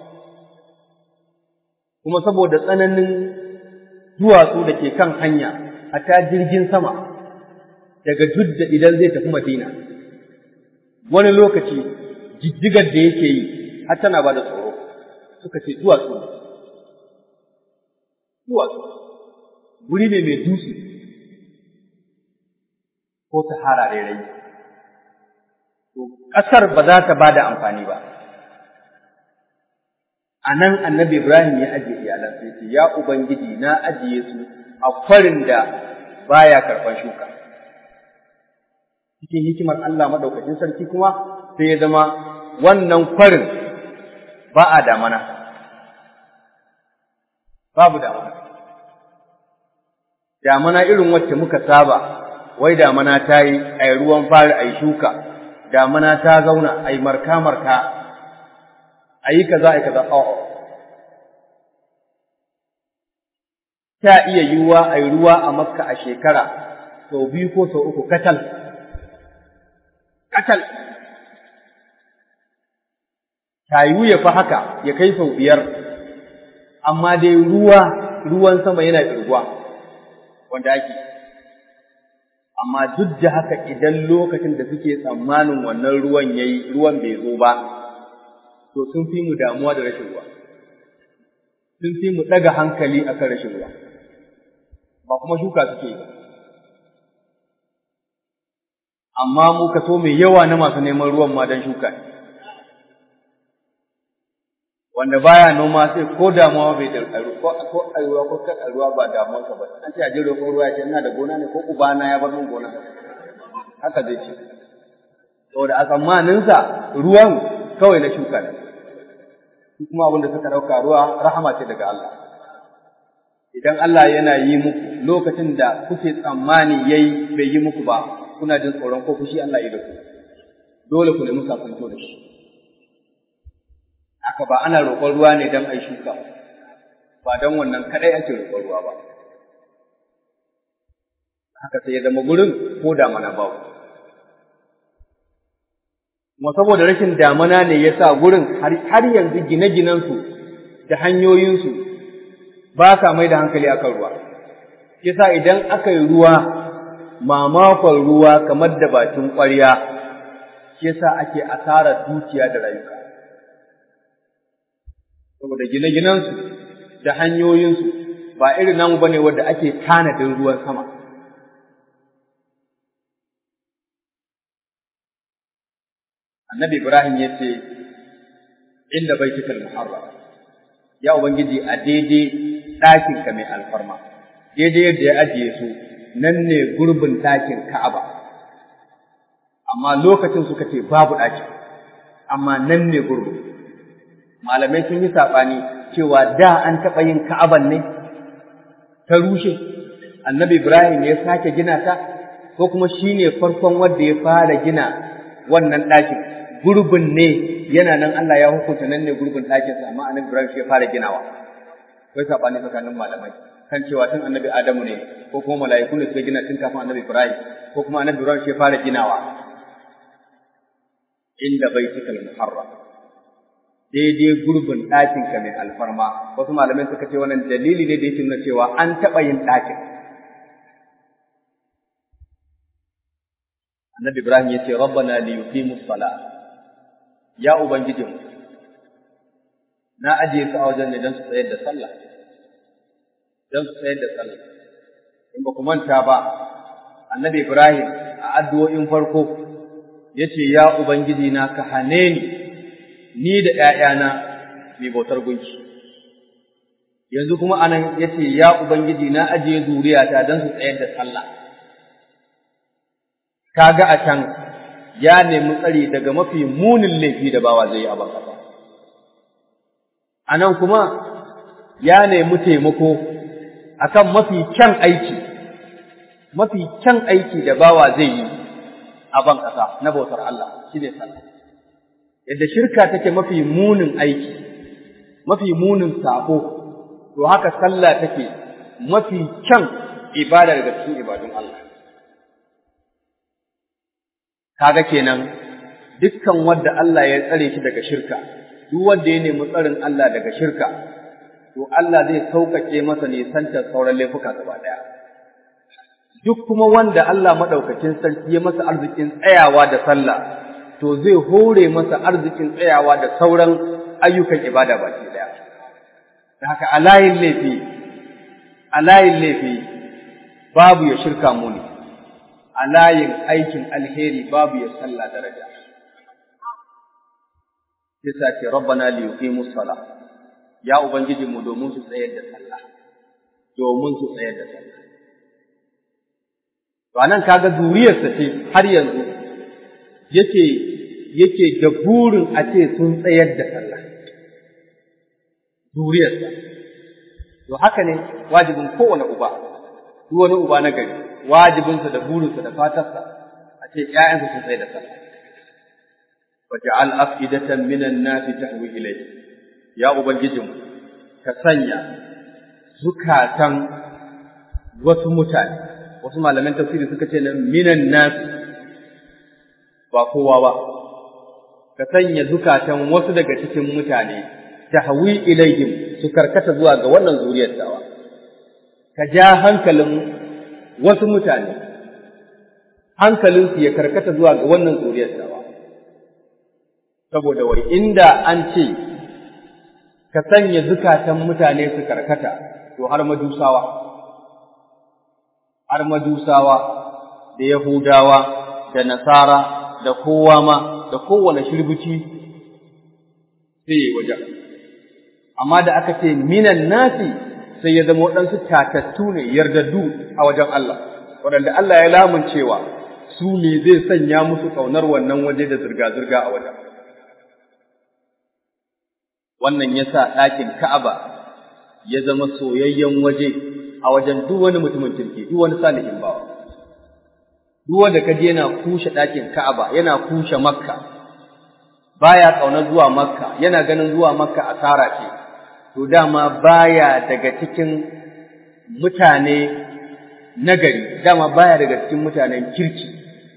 kuma saboda tsananin duwatsu da ke kan hanya a ta jirgin sama daga judda idan zai tafi madina wani lokaci jijjigar da yake yi har tana ba da tsoro suka ce duwatsu duwatsu wuri ne mai dutse ko sahara rairai to ƙasar ba za ta ba da amfani ba a nan annabi ibrahim ya ajiye iyalan sai ce ya ubangiji na ajiye su a kwarin da baya karɓar shuka cikin hikimar Allah madaukakin sarki kuma sai ya zama wannan kwarin ba a damana babu damana damana irin wacce muka saba wai damana ta yi a ruwan fari a yi shuka damana ta zauna a yi marka-marka a yi kaza a yi kaza a'a ta iya yiwuwa a yi ruwa a makka a shekara sau biyu ko sau uku katal katal ta yiwu ya fi haka ya kai sau biyar amma dai ruwa ruwan sama yana ƙirguwa wanda ake amma duk da haka idan lokacin da suke tsammanin wannan ruwan yayi ruwan bai zo ba to sun fi mu damuwa da rashin ruwa sun fi mu ɗaga hankali akan rashin ruwa ba kuma shuka suke yi amma mu kaso mai yawa na masu neman ruwan ma don shuka ne wanda baya noma sai ko damuwa bai da ko ko ruwa ko kan ruwa ba damuwa ka ba an ce a jiro ko ruwa ce ina da gona ne ko ubana ya bar min gona haka zai ce saboda a tsammanin sa ruwan kawai na shuka ne kuma abin da suka dauka ruwa rahama ce daga Allah idan Allah yana yi muku lokacin da kuke tsammani yayi bai yi muku ba kuna jin tsoron ko fushi Allah ya da ku dole ku nemi sakamako da shi haka ba ana roƙon ruwa ne don ai shuka ba don wannan kadai ake roƙon ruwa ba haka sai ya zama gurin ko damana ba kuma saboda rashin damana ne ya sa gurin har yanzu gine-ginensu da hanyoyinsu ba sa mai da hankali akan ruwa yasa idan aka yi ruwa mamakon ruwa kamar da bakin ƙwarya yasa ake asarar dukiya da rayuka saboda gine-ginensu da hanyoyinsu ba irin namu bane wanda ake tanadin ruwan sama. Annabi Ibrahim ya ce, Inda bai cikal muharram, ya Ubangiji a daidai ɗakinka mai alfarma, daidai yadda ya ajiye su nan ne gurbin ɗakin Ka'aba. Amma lokacin suka ce babu ɗakin, amma nan ne gurbin. malamai sun yi saɓani cewa da an taɓa yin ka'aban ne ta rushe annabi ibrahim ya sake gina ta ko kuma shi ne farkon wanda ya fara gina wannan ɗakin gurbin ne yana nan Allah ya hukunta nan ne gurbin ɗakinsa amma annabi ibrahim shi ya fara ginawa akwai saɓani tsakanin malamai kan cewa tun annabi adamu ne ko kuma mala'iku ne suka gina tun kafin annabi ibrahim ko kuma annabi ibrahim shi ya fara ginawa inda baitikal muharram daidai gurbin ɗakinka mai alfarma wasu malamai suka ce wannan dalili ne da yake nuna cewa an taɓa yin ɗakin annabi ibrahim ya ce rabbana li yuqimu sala ya ubangijin na ajiye su a wajen ne don su tsayar da sallah don su tsayar da sallah in ba ku manta ba annabi ibrahim a addu'o'in farko ya ce ya ubangiji na ka hane ni ni da ‘ya'yana mai bautar gunki. Yanzu kuma anan ya ce, Ya Ubangiji na ajiye zuriyata don su tsayar da sallah. Kaga a can ya nemi tsari daga mafi munin laifi da bawa zai yi a bakasa. A nan kuma ya nemi taimako akan mafi kyan aiki, mafi kyan aiki da bawa zai yi a ban ƙasa na bautar Allah, shi ne sallah. yadda shirka take mafi munin aiki, mafi munin sako, to haka sallah take mafi kyan ibada daga cikin ibadun Allah. Kaga kenan dukkan wanda Allah ya tsare shi daga shirka, duk wanda ya nemi tsarin Allah daga shirka, to Allah zai sauƙaƙe masa nisantar sauran laifuka gaba ɗaya. Duk kuma wanda Allah maɗaukacin sarki ya masa arzikin tsayawa da sallah, to zai hore masa arzikin tsayawa da sauran ayyukan ibada baki daya da haka a layin laifi a layin laifi babu ya shirka muni a layin aikin alheri babu ya sallah daraja sai ce rabbana li yuqimu salah ya ubangiji mu domin su tsayar da sallah domin su tsayar da sallah to anan kaga zuriyarsa ce har yanzu yake yake da burin a ce sun tsayar da sallah zuriyarsa to haka ne wajibin kowane uba duk wani uba na gari wajibinsa da burinsa da fatarsa a ce ƴaƴansa sun tsayar da sallah waj'al afidatan minan nasi tahwi ilayhi ya ubangijinmu ka sanya zukatan wasu mutane wasu malaman tafsiri suka ce minan nasi ba kowa ba ka sanya zukatan wasu daga cikin mutane tahwi ilaihim su karkata zuwa ga wannan zuriyar tawa ka ja hankalin wasu mutane hankalinsu ya karkata zuwa ga wannan zuriyar tawa saboda wai inda an ce ka sanya zukatan mutane su karkata to har majusawa har majusawa da yahudawa da nasara da kowa ma da kowane shirbici sai ya wajen amma da aka ce minan nasi sai ya zama waɗansu tatattu ne yardaddu a wajen Allah waɗanda Allah ya lamuncewa su ne zai sanya musu ƙaunar wannan waje da zirga-zirga a wajen wannan ya sa ɗakin Ka'aba ya zama soyayyen waje a wajen duk wani mutumin kirki duk wani salihin bawa duk wanda kaje yana kushe ɗakin Ka'aba yana kushe Makka baya ƙaunar zuwa Makka yana ganin zuwa Makka asara ce to dama baya daga cikin mutane nagari dama baya daga cikin mutanen kirki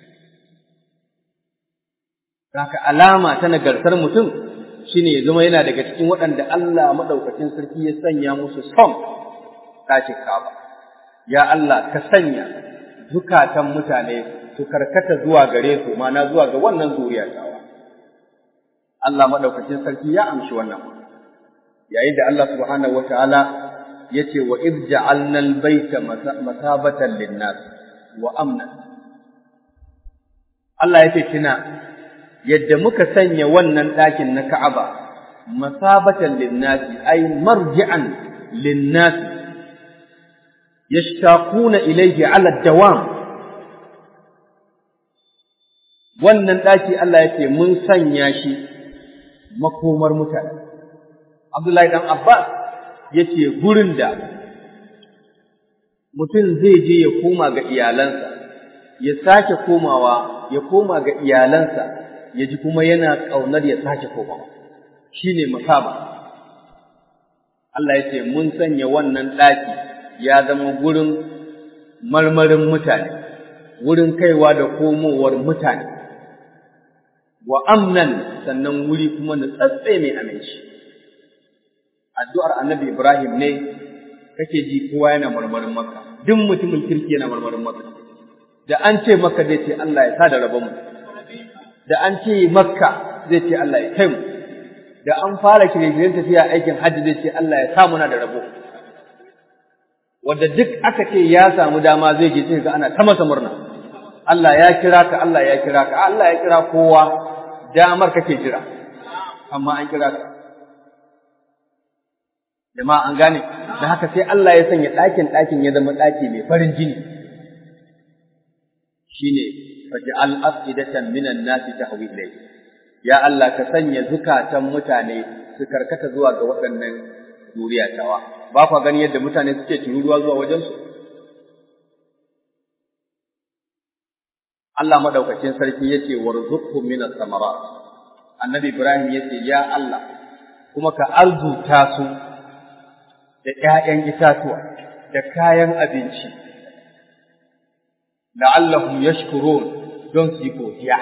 Saka alama ta nagartar mutum shine ya zama yana daga cikin waɗanda Allah maɗaukacin sarki ya sanya musu son ɗakin Ka'aba. Ya Allah ka sanya zukatan mutane su karkata zuwa gare su mana zuwa ga wannan zuriya tawa. Allah maɗaukacin sarki ya amshi wannan. Yayin da Allah subhanahu wa ta'ala ya ce wa iz ja'alna al-baita masabatan lin-nas wa amna. Allah ya ce kina yadda muka sanya wannan ɗakin na Ka'aba masabatan linnasi ay marji'an linnasi yashtaquna ilayhi 'ala dawam wannan ɗaki Allah yake mun sanya shi makomar mutane Abdullahi dan Abbas yace gurin da mutum zai je ya koma ga iyalansa ya sake komawa ya koma ga iyalansa ya ji kuma yana ƙaunar ya sake komawa shi ne masaba Allah ya ce mun sanya wannan ɗaki ya zama gurin marmarin mutane wurin kaiwa da komowar mutane wa amnan sannan wuri kuma na tsatse mai aminci addu'ar annabi Ibrahim ne kake ji kowa yana marmarin maka duk mutumin kirki yana marmarin maka da an ce maka zai ce Allah ya sa da rabon mu da an ce makka zai ce Allah ya kai mu da an fara shirye-shiryen tafiya aikin hajji zai ce Allah ya sa muna da rabo wanda duk aka ce ya samu dama zai je sai ga ana ta masa murna Allah ya kira ka Allah ya kira ka Allah ya kira kowa damar kake jira amma an kira ka jama'a an gane da haka sai Allah ya sanya ɗakin ɗakin ya zama ɗaki mai farin jini shine faj'al afidatan minan nasi tahwi ilayhi ya Allah ka sanya zukatan mutane su karkata zuwa ga waɗannan duriya tawa ba kwa gani yadda mutane suke tururuwa zuwa wajen su Allah madaukakin sarki yace warzuqhum minas samarat annabi Ibrahim yace ya Allah kuma ka arzuta su da ƴaƴan itatuwa da kayan abinci la'allahum yashkurun don su yi godiya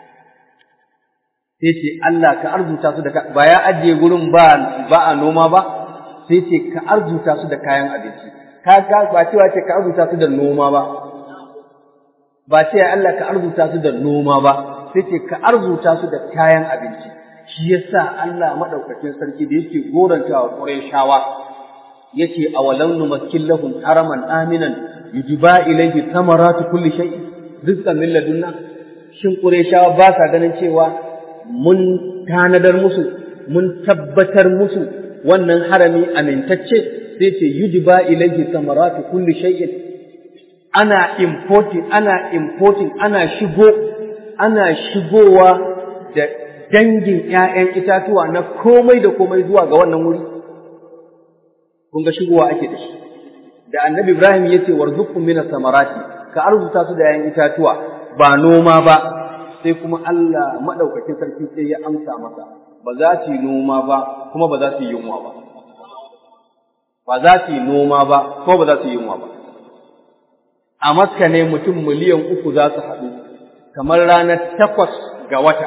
sai ce Allah ka arzuta su da ba ya ajiye gurin ba ba a noma ba sai ce ka arzuta su da kayan abinci ka ga ba cewa ce ka arzuta su da noma ba ba ce Allah ka arzuta su da noma ba sai ce ka arzuta su da kayan abinci shi yasa Allah madaukakin sarki da yake gorantawa Qurayshawa yace awalam numakkin lahum haraman aminan yujba ilayhi thamaratu kulli shay rizqan min ladunna shin qurayshawa ba sa ganin cewa mun tanadar musu mun tabbatar musu wannan harami amintacce sai ce yujba ilayhi thamaratu kulli shay'in ana importing ana importing ana shigo ana shigowa da dangin ƴaƴan itatuwa na komai da komai zuwa ga wannan wuri kun ga shigowa ake da shi da annabi Ibrahim ya ce warzuqhum minas samarati ka arzuta su da yayin itatuwa ba noma ba sai kuma Allah madaukakin sarki sai ya amsa masa ba za su yi noma ba kuma ba za su yi yunwa ba ba za su yi noma ba kuma ba za su yi yunwa ba a Makka ne mutum miliyan uku za su haɗu kamar ranar takwas ga wata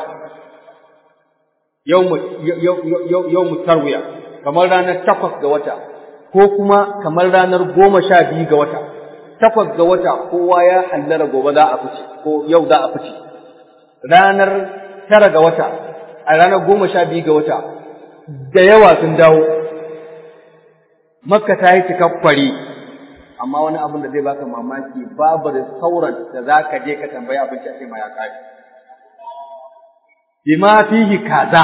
yau mu tarwiya kamar ranar takwas ga wata ko kuma kamar ranar goma sha biyu ga wata takwas ga wata kowa ya hallara gobe za a fice ko yau za a fice ranar tara ga wata a ranar goma sha biyu ga wata da yawa sun dawo makka ta yi cikakkwari amma wani abin da zai baka mamaki babu da sauran da za ka je ka tambayi abinci a ce ma ya kare bima fihi kaza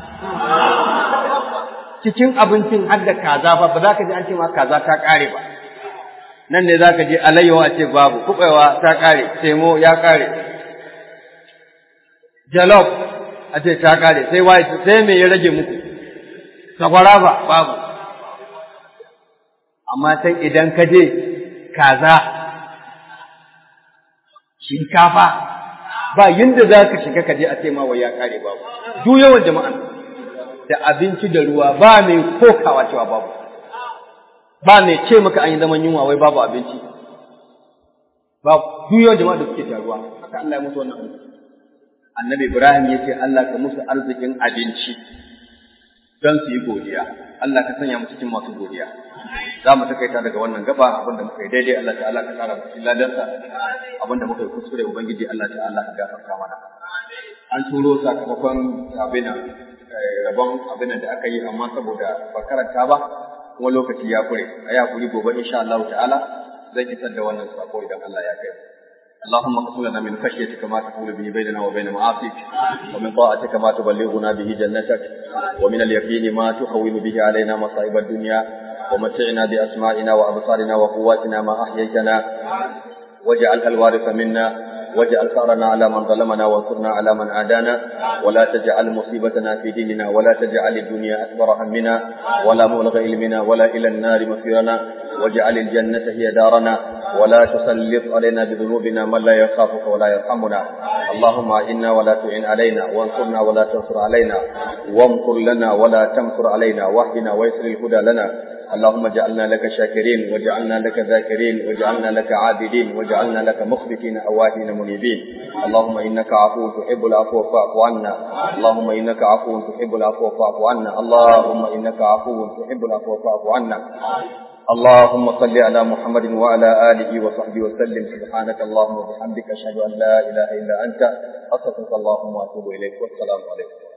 cikin abincin har da kaza ba ba za ka ji an ce ma kaza ta kare ba nan ne za ka je alayyawa a ce babu kuɓewa ta kare temo ya kare jalof a ce ta kare sai waye sai me ya rage muku sakwara ba babu amma sai idan ka je kaza shinkafa ba yinda za ka shiga ka je a ce ma wai ya kare babu duk yawan jama'an da abinci da ruwa ba mai kokawa cewa babu ba mai ce maka an yi zaman yunwa wai babu abinci babu duk yawan jama'a da suke taruwa haka Allah ya musu wannan annabi Ibrahim ya ce Allah ka musu arzikin abinci don su yi godiya Allah ka sanya mu cikin masu godiya za mu takaita daga wannan gaba abinda muka yi daidai Allah ta'ala ka kara cikin ladarsa abinda muka yi kuskure ubangiji Allah ta'ala ka gafarta mana an turo sakamakon abin rabon abin da aka yi amma saboda ba karanta ba kuma lokaci ya kure a ya kuri gobe insha Allah ta'ala zan isar da wannan sako idan Allah ya kai اللهم اقسم لنا من خشيتك ما تحول به بيننا وبين معاصيك ومن طاعتك ما تبلغنا به جنتك ومن اليقين ما تهون به علينا مصائب الدنيا ومتعنا بأسمائنا وأبصارنا وقواتنا ما أحييتنا واجعلها الوارث منا واجعل ثارنا على من ظلمنا وانصرنا على من عادانا ولا تجعل مصيبتنا في ديننا ولا تجعل الدنيا أكبر همنا ولا مبلغ علمنا ولا إلى النار مصيرنا واجعل الجنة هي دارنا ولا تسلط علينا بذنوبنا من لا يخافك ولا يرحمنا اللهم إنا ولا تعن علينا وانصرنا ولا تنصر علينا وامكر لنا ولا تمكر علينا واهدنا ويسر الهدى لنا اللهم اجعلنا لك شاكرين واجعلنا لك ذاكرين واجعلنا لك عابدين واجعلنا لك مخبتين أواهين منيبين اللهم إنك عفو تحب العفو فاعف عنا اللهم إنك عفو تحب العفو فاعف عنا اللهم إنك عفو تحب العفو فاعف عنا اللهم صل على محمد وعلى آله وصحبه وسلم سبحانك اللهم وبحمدك أشهد أن لا إله إلا أنت أستغفرك اللهم وأتوب إليك والسلام عليكم